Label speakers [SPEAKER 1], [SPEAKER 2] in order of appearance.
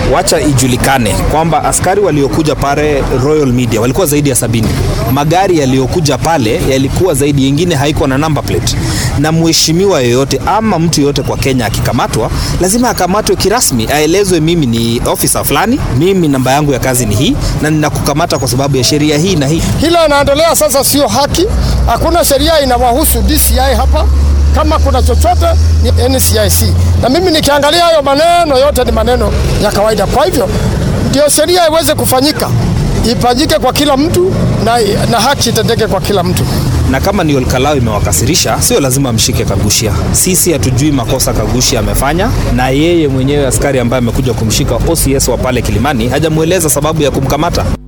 [SPEAKER 1] wacha ijulikane kwamba askari waliokuja pale Royal Media walikuwa zaidi ya sabini. Magari yaliyokuja pale yalikuwa zaidi, yengine haikuwa na number plate. Na mheshimiwa yoyote ama mtu yoyote kwa Kenya akikamatwa, lazima akamatwe kirasmi, aelezwe mimi ni ofisa fulani, mimi namba yangu ya kazi ni hii, na ninakukamata kwa sababu ya sheria hii na hii.
[SPEAKER 2] Hilo inaendelea sasa, sio haki. Hakuna sheria inawahusu DCI hapa. Kama kuna chochote ni NCIC, na mimi nikiangalia hayo maneno yote ni maneno ya kawaida. Kwa hivyo ndio sheria iweze kufanyika, ifanyike kwa kila mtu na, na haki itendeke kwa kila mtu.
[SPEAKER 1] na kama ni Olkalau imewakasirisha, sio lazima mshike Kagushia. Sisi hatujui makosa Kagushia amefanya, na yeye mwenyewe askari ambaye amekuja kumshika OCS wa pale Kilimani hajamweleza sababu ya kumkamata.